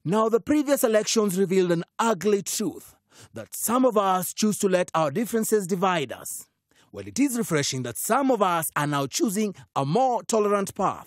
Now, the previous elections revealed an ugly truth that some of us choose to let our differences divide us. Well, it is refreshing that some of us are now choosing a more tolerant path.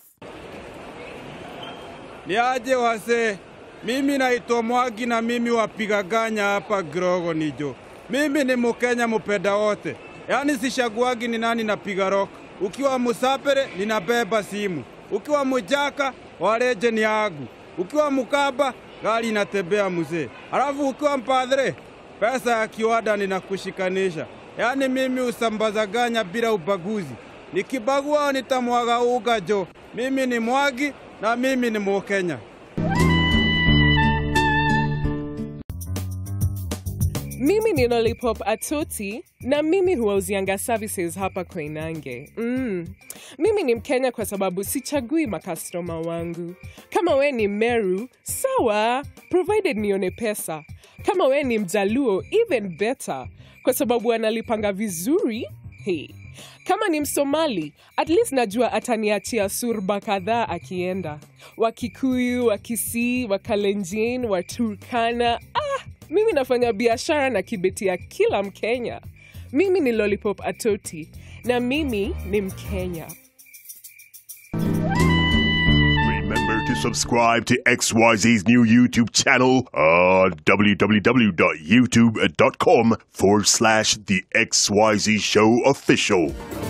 Niaje wase, mimi naitwa Mwagi na mimi wapiga ganya hapa Grogo nijo. Mimi ni Mkenya mpenda wote, yaani sishaguagi ni nani napiga rock. Ukiwa Musapere ninabeba simu, ukiwa Mujaka waleje ni agu, ukiwa Mukaba gari inatembea mzee, alafu ukiwa mpadre pesa ya kiwada ninakushikanisha. Yaani mimi usambaza ganya bila ubaguzi, nikibagua nitamwaga uga jo. Mimi ni Mwagi na mimi ni Mkenya. Mimi ni Lollipop Atoti na mimi huwauzianga services hapa Koinange. Mm. Mimi ni Mkenya kwa sababu sichagui makastoma wangu. Kama we ni Meru, sawa, provided nione pesa. Kama we ni Mjaluo, even better, kwa sababu analipanga vizuri. Hey. Kama ni Msomali, at least najua ataniachia surba kadhaa akienda. Wakikuyu, Wakisii, Wakalenjin, Waturkana. Ah, mimi nafanya biashara na kibeti ya kila Mkenya. Mimi ni Lollipop Atoti na mimi ni Mkenya. Remember to subscribe to XYZ's new YouTube channel on www.youtube.com forward slash The XYZ Show Official.